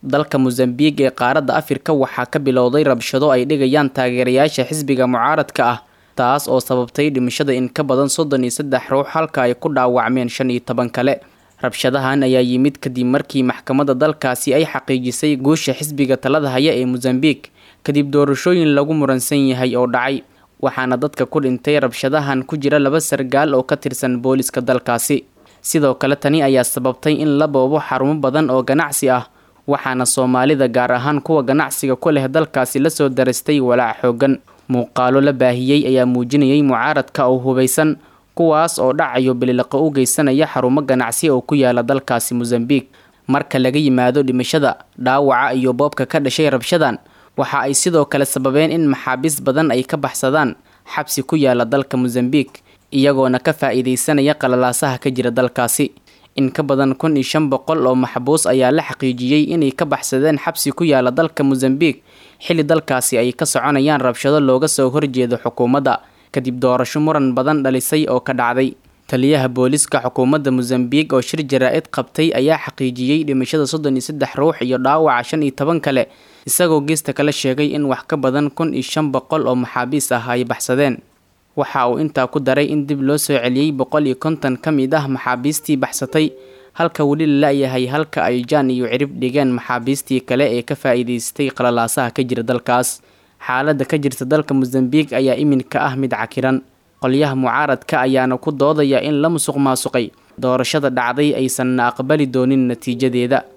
dalka mosambiq ee qaaradda afrika waxaa ka bilowday rabshado ay dhigayaan taageerayaasha xisbiga mucaaradka ah taas oo sababtay dhimashada in ka badan soddon iyo saddex ruux halka ay ku dhaawacmeen shan iyo toban kale rabshadahan ayaa yimid kadib markii maxkamadda dalkaasi ay xaqiijisay guusha xisbiga talada haya ee mosambiq kadib doorashooyin lagu muransan yahay oo dhacay waxaana dadka ku dhintay rabshadahan ku jira laba sargaal oo ka tirsan booliska dalkaasi sidoo kale tani ayaa sababtay in la boobo xarumo badan oo ganacsi ah waxaana soomaalida gaar ahaan kuwa ganacsiga ku leh dalkaasi lasoo darastay walaac xoogan muuqaalo la baahiyey ayaa muujinayay mucaaradka oo hubaysan kuwaas oo dhacayo bililiqo u geysanaya xarumo ganacsi oo ku yaala dalkaasi mosambiq marka laga yimaado dhimashada dhaawaca iyo boobka ka dhashay rabshadan waxa ay sidoo kale sababeen in maxaabiis badan ay ka baxsadaan xabsi ku yaala dalka mosambiq iyagoona ka faa-iideysanaya qalalaasaha ka jira dalkaasi in ka badan kun iyo shan boqol oo maxbuus ayaa la xaqiijiyey inay ka baxsadeen xabsi ku yaala dalka mosambiq xilli dalkaasi ay ka soconayaan rabshado looga soo horjeedo xukuumadda kadib doorasho muran badan dhalisay oo ka dhacday taliyaha booliska xukuumadda mosambiq oo shir jaraa-id qabtay ayaa xaqiijiyey dhimashada soddon iyo saddex ruux iyo dhaawaca shan iyo toban kale isagoo geesta kale sheegay in wax ka badan kun iyo shan boqol oo maxaabiis ah ay baxsadeen waxa uu intaa ku daray in dib loo soo celiyey boqol iyo konton ka mid ah maxaabiistii baxsatay halka weli la la-yahay halka ay jaan iyo cirib dhigeen maxaabiistii kale ee ka faa-iideystay qalalaasaha ka jira dalkaas xaaladda ka jirta dalka mosambiq ayaa iminka ah mid cakiran qolyaha mucaaradka ayaana ku doodaya in la musuq maasuqay doorashada dhacday aysanna aqbali doonin natiijadeeda